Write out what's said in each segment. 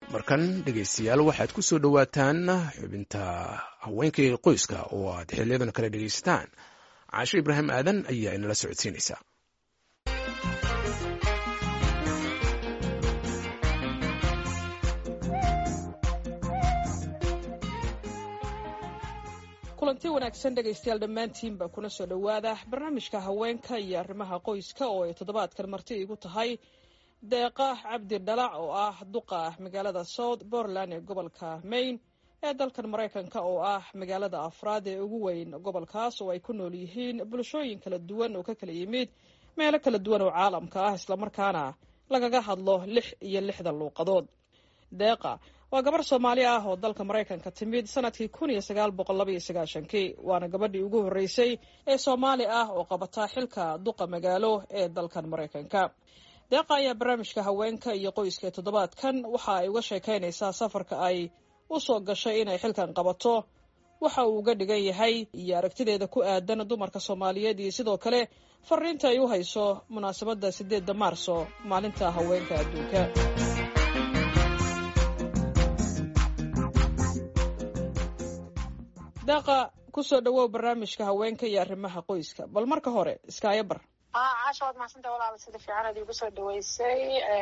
markan dhegaystayaal waxaad ku soo dhowaataan xubinta haweenka iyo qoyska oo aad xiliyadan kale dhegaysataan caasho ibraahim aadan ayaa inala socodsiinaysaa kulanti wanaagsan dhegaystayaal dhammaantiinba kuna soo dhowaada barnaamijka haweenka iyo arrimaha qoyska oo ay toddobaadkan marti igu tahay deeqa cabdi dhalac oo ah duqa magaalada south portland ee gobolka maine ee dalkan maraykanka oo ah magaalada afraad ee ugu weyn gobolkaas oo ay ku nool yihiin bulshooyin kala duwan oo ka kala yimid meelo kala duwan oo caalamka ah islamarkaana lagaga hadlo lix iyo lixdan luuqadood deeqa waa gabar soomaali ah oo dalka maraykanka timid sanadkii kun iyo sagaal boqol laba iyo sagaashankii waana gabadhii ugu horreysay ee soomaali ah oo qabata xilka duqa magaalo ee dalkan maraykanka deeqa ayaa barnaamijka haweenka iyo qoyska ee toddobaadkan waxa ay uga sheekaynaysaa safarka ay u soo gashay inay xilkan qabato waxa uu uga dhigan yahay iyo aragtideeda ku aadan dumarka soomaaliyeed iyo sidoo kale fariinta ay u hayso munaasabadda sideedda maarso maalinta haweenka adduunka deeqa kusoo dhawow barnaamijka haweenka iyo arrimaha qoyska bal marka hore iskaayo bar caasha waad mahadsanta walaala sida fiican ad igu soo dhaweysay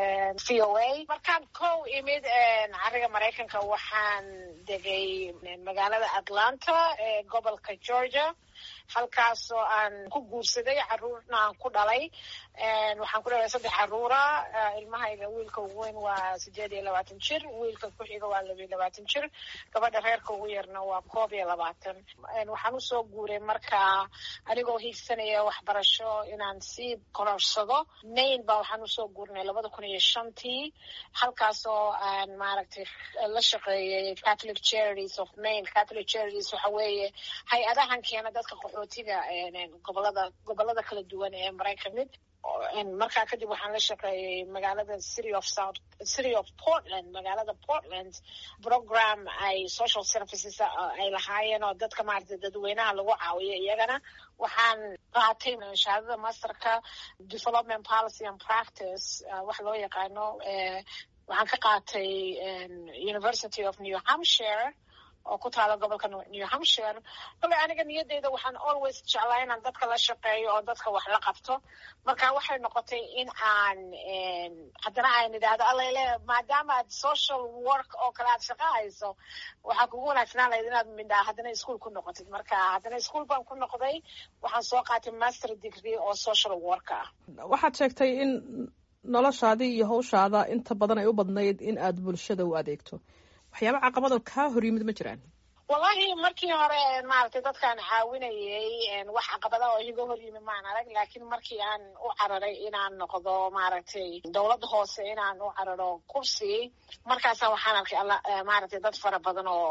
v o a markaan kow imid cariga maraykanka waxaan degay magaalada atlanta ee gobolka georgia halkaasoo aan ku guursaday caruurna aan ku dhalay waxaan ku dhalay saddex caruura ilmahayga wiilka ugu weyn waa sideed iyo labaatan jir wiilka ku xiga waa laba iyo labaatan jir gabadha reerka ugu yarna waa koob iyo labaatan waxaan usoo guuray marka anigoo hiigsanaya waxbarasho inaan sii kororsado maine ba waxaan usoo guurnay labada kun iyo shantii halkaasoo aan maaragtay la shaqeeyay catholic charities of maine catholic charities waxa weeye hay-adahan keena dadka qaxootiga gobolada gobolada kala duwan ee maraykan mid markaa kadib waxaan la shaqeeyay magaalada city of south city of portland magaalada portland program ay social services ay lahaayeen oo dadka maaragtay dadweynaha lagu caawiyo iyagana waxaan qaatay shahaadada masterka development policy and practice wax loo yaqaano waxaan ka qaatay university of new hampshire oo ku taala gobolka new hampshire kole aniga niyadeyda waxaan always jeclaa inaan dadka la shaqeeyo oo dadka wax la qabto marka waxay noqotay in aan haddana aan idhaahdo alele maadaama aad social work oo kale aad shaqa hayso waxaa kugu wanaagsanaan lahayd inaad midhaa haddana ischool ku noqotid marka haddana ischool baan ku noqday waxaan soo qaatay master degree oo social work ah waxaad sheegtay in noloshaadii iyo hawshaada inta badan ay u badnayd in aad bulshada u adeegto waxyaaba caqabado kaa hor yimid ma jiraan wallahi markii hore maaragtay dadkaan caawinayay wax caqabada oo iga hor yimi maan arag laakiin markii aan u cararay inaan noqdo maaragtay dowladda hoose inaan u cararo kursi markaasa waxaan arkay maaragtay dad fara badan oo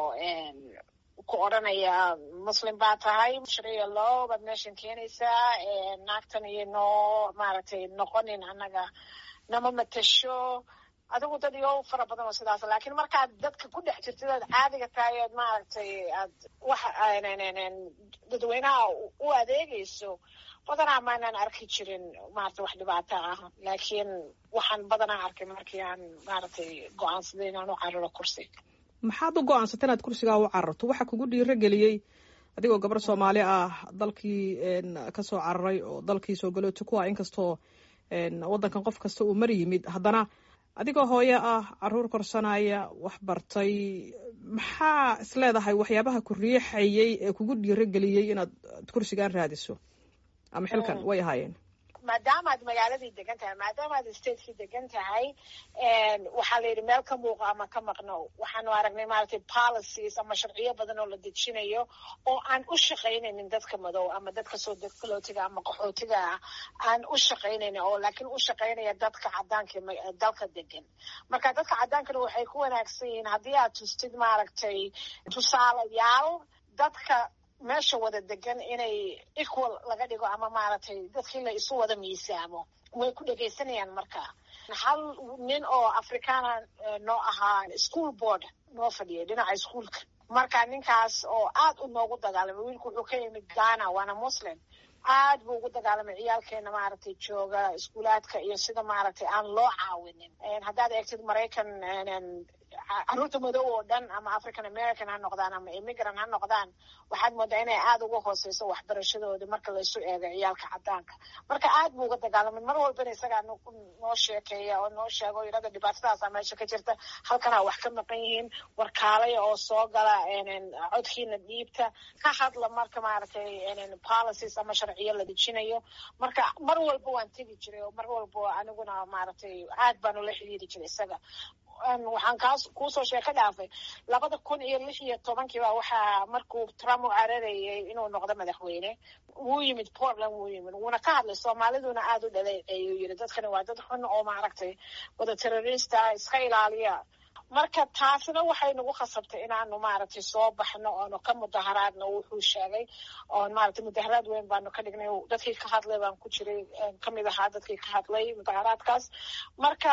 ku odranaya muslim baa tahay shariya loo baad meeshan keenaysaa naagtan iyo noo maaragtay noqonin annaga nama matasho adigu dad iyo fara badan oo sidaas laakiin markaad dadka ku dhex jirtid oad caadiga tahay ood maaragtay aad wax dadweynaha u adeegayso badanaa maanaan arki jirin maarata wax dhibaato ah laakiin waxaan badanaa arkay markii aan maaragtay go-aansaday inaan u cararo kursi maxaad u go-aansatay inaad kursigaa u cararto waxa kugu dhiiro geliyey adigoo gabar soomaali ah dalkii kasoo cararay oo dalkii soo galooti ku ah inkastoo waddankan qof kasta uu mar yimid haddana adigoo hooyo ah caruur korsanaya wax bartay maxaa is leedahay waxyaabaha ku riixayay ee kugu dhiiro geliyey inaad kursigan raadiso ama xilkan way ahaayeen maadaama aad magaaladii degan tahay maadaama aad stateki degan tahay waxaa la yidhi meel ka muuqa ama ka maqno waxaanu aragnay maaragtay policies ama sharciyo badan oo la dejinayo oo aan u shaqaynaynin dadka madow ama dadka soo degkalootiga ama qaxootiga ah aan u shaqaynaynin oo laakiin u shaqaynaya dadka cadaanka dalka degan marka dadka cadaankana waxay ku wanaagsan yihiin haddii aad tustid maaragtay tusaalayaal dadka meesha wada degan inay equal laga dhigo ama maaragtay dadkii la isu wada miisaamo way ku dhegaysanayaan marka hal nin oo afrikaana noo ahaa school board noo fadhiyay dhinaca iskuolka marka ninkaas oo aad u noogu dagaalamay wiilku wuxuu ka yimid ghana waana muslim aad buu ugu dagaalamay ciyaalkeena maaragtay jooga iskuulaadka iyo sida maaragtay aan loo caawinin haddaad eegtid maraykan caruurta madow oo dhan ama african american ha noqdaan ama immigrant ha noqdaan waxaad moodaa inay aada uga hooseyso waxbarashadoodii marka laysu eego ciyaalka cadaanka marka aad buu uga dagaalamay mar walbana isagaa noo sheekeeya oo noo sheego yidhahda dhibaatadaasa meesha ka jirta halkanaa wax ka maqan yihiin warkaalaya oo soo gala codkiina dhiibta ka hadla marka maaragtay policies ama sharciyo la dejinayo marka mar walba waan tegi jiray oo mar walba aniguna maaragtay aad baan ula xidhiiri jiray isaga waxaan kaas kuusoo sheeko dhaafay labada kun iyo lix iyo tobankiiba waxaa markuu trump u cararayay inuu noqdo madaxweyne wuu yimid portland wuu yimid wuuna ka hadlay soomaaliduna aada u dhaleeceeyo yiri dadkani waa dad xun oo maaragtay wada terrorista iska ilaaliya marka taasina waxay nagu khasabtay inaanu maaragtay soo baxno oonu ka mudaharaadno wuxuu sheegay oon maaragtay mudaharaad weyn baanu ka dhignay dadkii ka hadlay baan ku jiray kamid ahaa dadkii ka hadlay mudaharaadkaas marka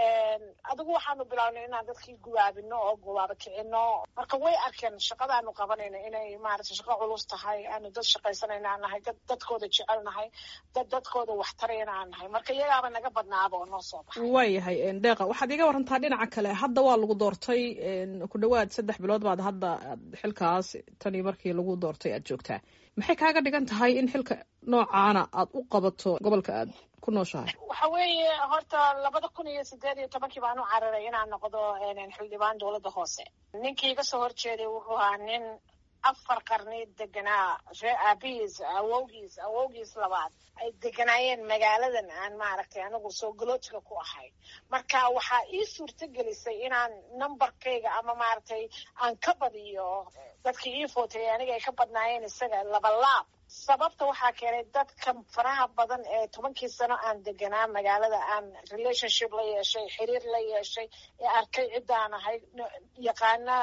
adigu waxaanu bilaabnay inaan dadkii gubaabino oo gubaaba kicino marka way arkeen shaqadaanu qabanayna inay maaragtay shaqo culus tahay aanu dad shaqaysanayna aan nahay dad dadkooda jecel nahay dad dadkooda waxtarayna aan nahay marka iyagaaba naga badnaaba oo noo soo baxay waayahay deeqa waxaad iga warantaa dhinaca kale hadda waa lagu doortay ku dhawaad saddex bilood baad hadda xilkaas tanii markii lagu doortay aad joogtaa maxay kaaga dhigan tahay in xilka noocaana aad u qabato gobolka aad ku nooshahay waxa weeye horta labada kun iyo sideed iyo tobankii baan u cararay inaan noqdo xildhibaan dowladda hoose ninkii iga soo horjeeday wuxuu ahaa nin afar qarni deganaa ree aabihiis awowgiis awowgiis labaad ay deganaayeen magaaladan aan maaragtay anigu soo galootiga ku ahay marka waxaa ii suurto gelisay inaan numberkayga ama maaragtay aan ka badiyo dadkii ii footay aniga ay ka badnaayeen isaga labalaab sababta waxaa keenay dadka faraha badan ee tobankii sano aan deganaa magaalada aan relationship la yeeshay xiriir la yeeshay ee arkay ciddaan ahay yaqaana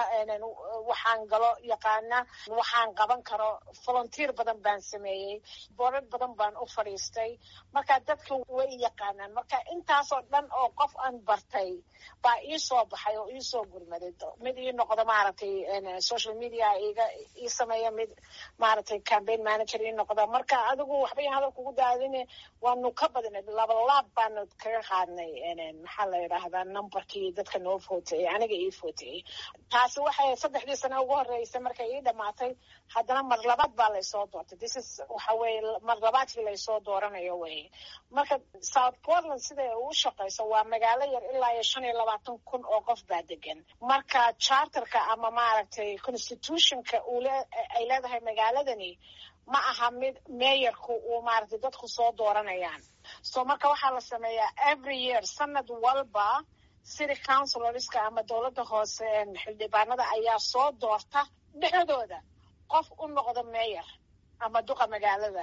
waxaan galo yaqaana waxaan qaban karo volunteer badan baan sameeyey boorad badan baan u fadhiistay marka dadka way yaqaanaan marka intaasoo dhan oo qof aan bartay baa ii soo baxay oo ii soo gurmaday mid ii noqdo maaragtay social media iga ii sameeya mid maaragtay campaign manager noqda marka adigu waxba yan hadal kugu daadine waanu ka badinay labalaab baanu kaga qaadnay maxaa la yidhaahdaa numberkii dadka noo footayey aniga ii footayey taasi waxay saddexdii sano ugu horeysay markay ii dhamaatay haddana mar labaad baa laysoo doortay this is waxa weye mar labaadkii laysoo dooranayo weye marka south portland siday u shaqayso waa magaalo yar ilaa iyo shan iyo labaatan kun oo qof baa degan marka charterka ama maaragtay constitutionka ule ay leedahay magaaladani ma aha mid meeyarku uu maaragtay dadku soo dooranayaan so marka waxaa la sameeyaa every year sanad walba city councilorska ama dowladda hoose xildhibaanada ayaa soo doorta dhexdooda qof u noqda meeyar ama duqa magaalada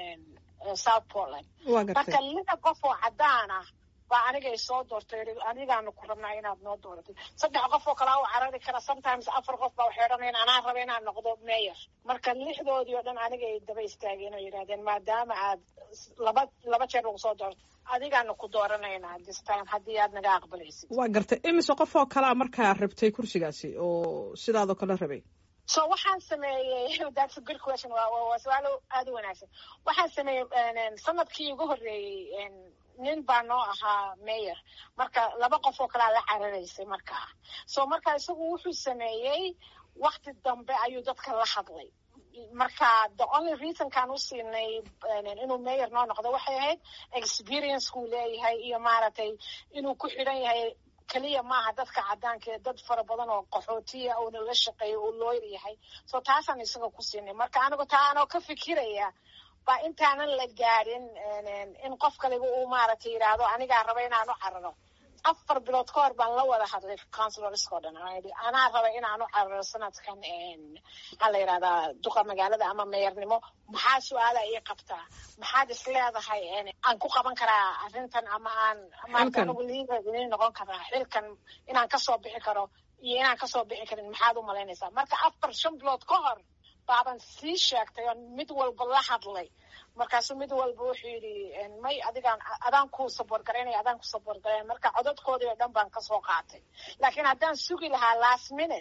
south portland marka lida qof oo cadaan ah baa anigay soo doortay anigaanu ku rabnaa inaad noo dooratay saddex qof oo kalaa u carari kara sometimes afar qof baa waxay odhanayan anaa raba inaan noqdo mayor marka lixdoodii oo dhan anigay daba istaageen oo yidhahdeen maadaama aad laba laba jeer lagu soo doorto adigaanu ku dooranaynaa this time haddii aad naga aqbalaysid waa gartay imise qof oo kalaa markaa rabtay kursigaasi oo sidaadoo kale rabay so waxaan sameeyey that's a good question waa su-aalo aada u wanaagsan waxaan sameeyey sanadkii ugu horreeyey nin baa noo ahaa mayor marka laba qof oo kalea la cararaysay markaa so marka isagu wuxuu sameeyey wakti dambe ayuu dadka la hadlay marka the only reasonkaan u siinay inuu mayor noo noqdo waxay ahayd experiencekuu leeyahay iyo maaragtay inuu ku xidhan yahay keliya maaha dadka caddaanka ee dad fara badan oo qaxootiya uuna la shaqeeyo uu looyr yahay so taasaan isaga ku siinay marka anigu taa anoo ka fikiraya baa intaanan la gaadhin in qof kaliba uu maaragtay yidhaahdo anigaa raba inaan u cararo afar bilood ka hor baan la wada hadlay councilorska o dhan anaa raba inaan u cararo sanadkan maxaa la yidhahdaa duqa magaalada ama meyornimo maxaa su-aala ii qabtaa maxaad is leedahay aan ku qaban karaa arrintan ama aan maarata anigu liider idin noqon karaa xilkan inaan kasoo bixi karo iyo inaan kasoo bixi karin maxaad u malaynaysaa marka afar shan bilood ka hor baaban sii sheegtay oo mid walba la hadlay markaasuu mid walba wuxuu yidhi may adigaan adaan ku saboor garaynaya adaan ku saboor garaynaya marka codadkoodii oo dhan baan kasoo qaatay laakiin haddaan sugi lahaa last minute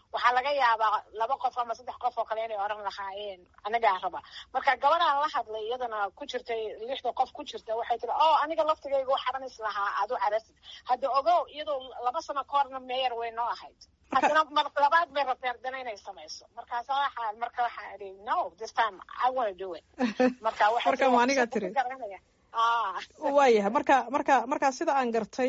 waxaa laga yaabaa laba qof ama saddex qof oo kale inay oran lahaayeen anigaa raba marka gabadhaan la hadlay iyadana ku jirtay lixda qof ku jirta waxay tiri o aniga laftigayga u xaranis lahaa aad u xarasid hadda ogow iyadoo laba sano ka horna meyer way noo ahayd haddana mar labaad bay rabtay haddana inay samayso markaasa waxaa marka waxaa idhi no this time i wanna do it marka marka waa aniga tiri waayahay marka marka marka sida aan gartay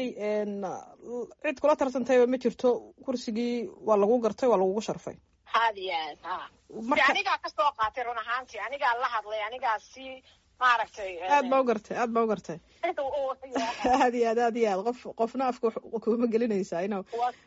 cid kula tarsantayba ma jirto kursigii waa lagu gartay waa lagugu sharfay had iyo aad ha anigaa kasoo qaatay run ahaantii anigaa la hadlay anigaa si maaragtay aad baa u gartay aad baa u gartay aad iyo aad aad iyo aad qof qofna afka kuma gelinaysaa ino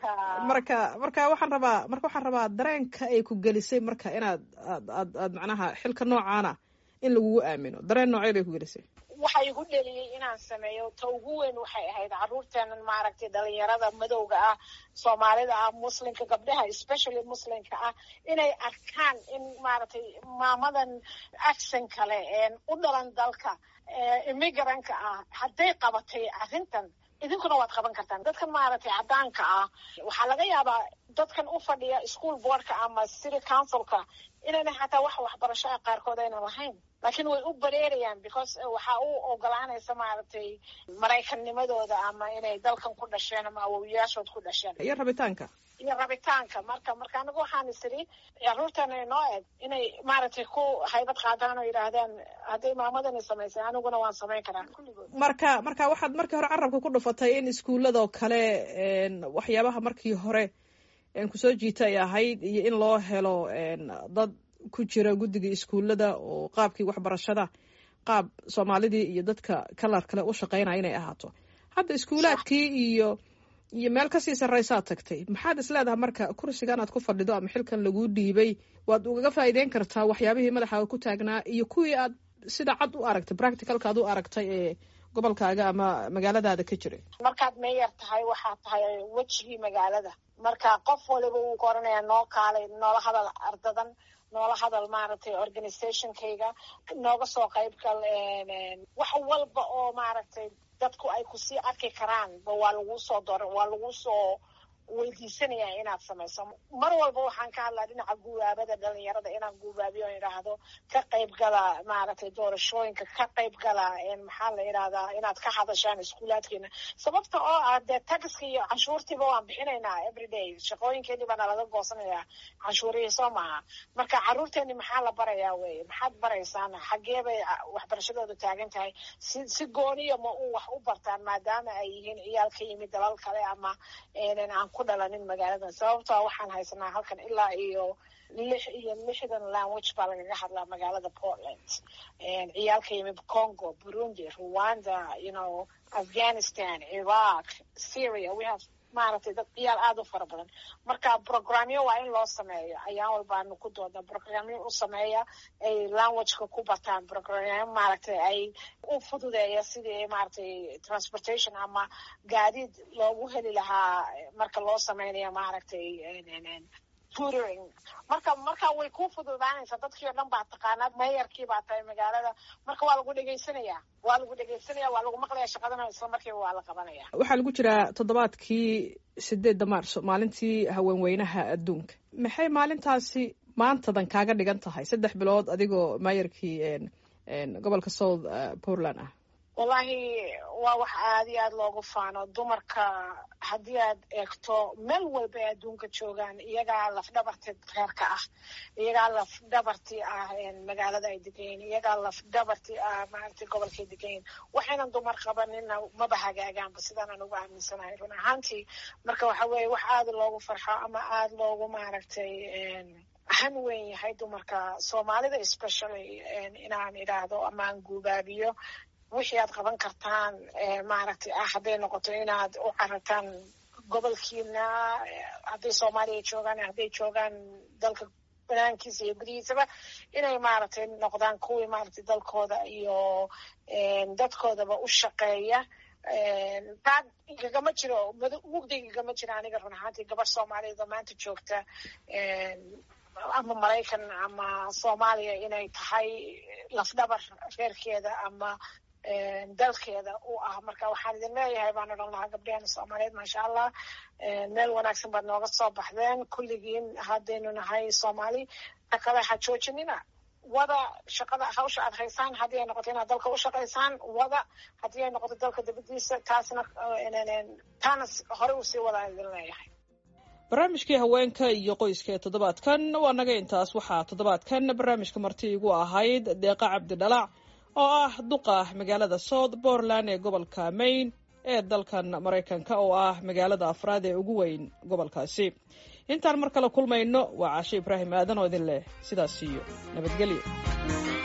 marka marka waxaan rabaa marka waxaan rabaa dareenka ay ku gelisay marka inaad aad aad aad macnaha xilka noocaana in lagugu aamino dareen noocee bay ku gelisay waxa igu dheliyey inaan sameeyo ta ugu weyn waxay ahayd caruurteenan maaragtay dhalinyarada madowga ah soomaalida ah muslimka gabdhaha especially muslimka ah inay arkaan in maaragtay maamadan accent kale u dhalan dalka immigrantka ah hadday qabatay arrintan idinkuna waad qaban kartaan dadkan maaragtay caddaanka ah waxaa laga yaabaa dadkan u fadhiya school boardka ama city councilka inayna xataa wax waxbarasho ah qaarkood aynan lahayn laakiin way u bareerayaan because waxaa u ogolaanaysa maaragtay maraykannimadooda ama inay dalkan ku dhasheen ama awowiyaashood ku dhasheen iyo rabitaanka iyo rabitaanka marka marka anigu waxaan isiri caruurtana inoo eg inay maaragtay ku haybad qaadaan oo yidhaahdaan hadday maamadani samaysay aniguna waan samayn karaa kulligood marka marka waxaad markii hore carabka ku dhufatay in iskuuladoo kale waxyaabaha markii hore kusoo jiita ay ahayd iyo in loo helo dad ku jira guddiga iskuullada oo qaabkii waxbarashada qaab soomaalidii iyo dadka kalar kale u shaqeynaya inay ahaato hadda iskuulaadkii iyo iyo meel kasii sarraysaad tagtay maxaad is leedahay marka kursigan aad ku fadhido ama xilkan laguu dhiibay waad ugaga faa'iideyn kartaa waxyaabihii madaxaaga ku taagnaa iyo kuwii aad sida cad u aragtay practicalka aad u aragtay ee gobolkaaga ama magaaladaada ka jiray markaad meeyar tahay waxaad tahay wejigii magaalada marka qof waliba wuu ka oranayaa noo kaalay noola hadal ardadan noola hadal maaragtay organizationkayga nooga soo qayb gal wax walba oo maaragtay dadku ay kusii arki karaan ba waa lagu soo dor waa lagu soo weydiisanayaa inaad samayso mar walba waxaan ka hadlaa dhinaca guubaabada dhalinyarada inaan guubaabiyo o idhaahdo ka qayb gala maaragtay doorashooyinka ka qayb gala maxaa la idhahdaa inaad ka hadashaan iskuulaadkeena sababta oo ah dee taxiska iyo canshuurtiiba waan bixinaynaa everyday shaqooyinkeedii baana laga goosanayaa canshuurihii soo maaha marka caruurteeni maxaa la barayaa weye maxaad baraysaan xaggee bay waxbarashadooda taagan tahay si si gooniya ma u wax u bartaan maadaama ay yihiin ciyaal ka yimid dalal kale ama aan ku dhalanin magaaladan sababtoa waxaan haysanaa halkan ilaa iyo lix iyo lixdan language baa lagaga hadlaa magaalada portland ciyaal ka yimid congo burundi rwanda you know afghanistan iraq syria we have maaragtay dad ciyaal aada u fara badan marka programyo waa in loo sameeyo ayaan walbaanu ku dooda programyo u sameeya ay languageka ku bataan programyo maaragtay ay u fududeeya sidii maaragtay transportation ama gaadiid loogu heli lahaa marka loo sameynayo maaragtay tutoring marka marka way ku fududaanaysaa dadkii o dhan baa taqaanaa meeyarkii baa tahay magaalada marka waa lagu dhegaysanayaa waa lagu dhegaysanaya waa lagu maqlaya shaqadana isla markiiba waa la qabanaya waxaa lagu jiraa toddobaadkii sideedda maarso maalintii haweenweynaha adduunka maxay maalintaasi maantadan kaaga dhigan tahay saddex bilood adigoo maayarkii gobolka south portland ah wallahi waa wax aada iyo aada loogu faano dumarka haddii aad eegto meel walba ay adduunka joogaan iyagaa lafdhabarti reerka ah iyagaa lafdhabartii ah magaalada ay degayin iyagaa lafdhabartii ah maaragtay gobolkay degayin waxaynan dumar qabanina maba hagaagaanba sidaanaan ugu aaminsanahay run ahaantii marka waxa weeye wax aada loogu farxo ama aada loogu maaragtay han weyn yahay dumarka soomaalida especially inaan idhaahdo ama aan guubaabiyo wixii aad qaban kartaan maaragtay ah hadday noqoto inaad u carataan gobolkiina hadday soomaaliya joogaan hadday joogaan dalka banaankiisa iyo gudihiisaba inay maaragtay noqdaan kuwii maaragtay dalkooda iyo dadkoodaba u shaqeeya taa igagama jiro mugdiga igama jiro aniga run ahaantii gabar soomaaliyeed oo maanta joogta ama maraykan ama soomaaliya inay tahay lafdhabar reerkeeda ama dalkeeda u ah marka waxaan idin leeyahay baan odhan lahaa gabdheheena soomaaliyeed maasha allah meel wanaagsan baad nooga soo baxdeen kulligiin haddaynu nahay soomaali takale ha joojinina wada shaqada hawsha aad haysaan haddii ay noqoto inaad dalka u shaqaysaan wada haddii ay noqoto dalka dibadiisa taasna taana hore usii wadaan idin leeyahay barnaamijkii haweenka iyo qoyska ee toddobaadkan waa naga intaas waxaa toddobaadkan barnaamijka marti igu ahayd deeqa cabdidhalac oo ah duqa magaalada south portland ee gobolka maine ee dalkan maraykanka oo ah magaalada afraad ee ugu weyn gobolkaasi intaan mar kale kulmayno waa caashe ibraahim aadan oo idin leh sidaas iyo nabadgelyo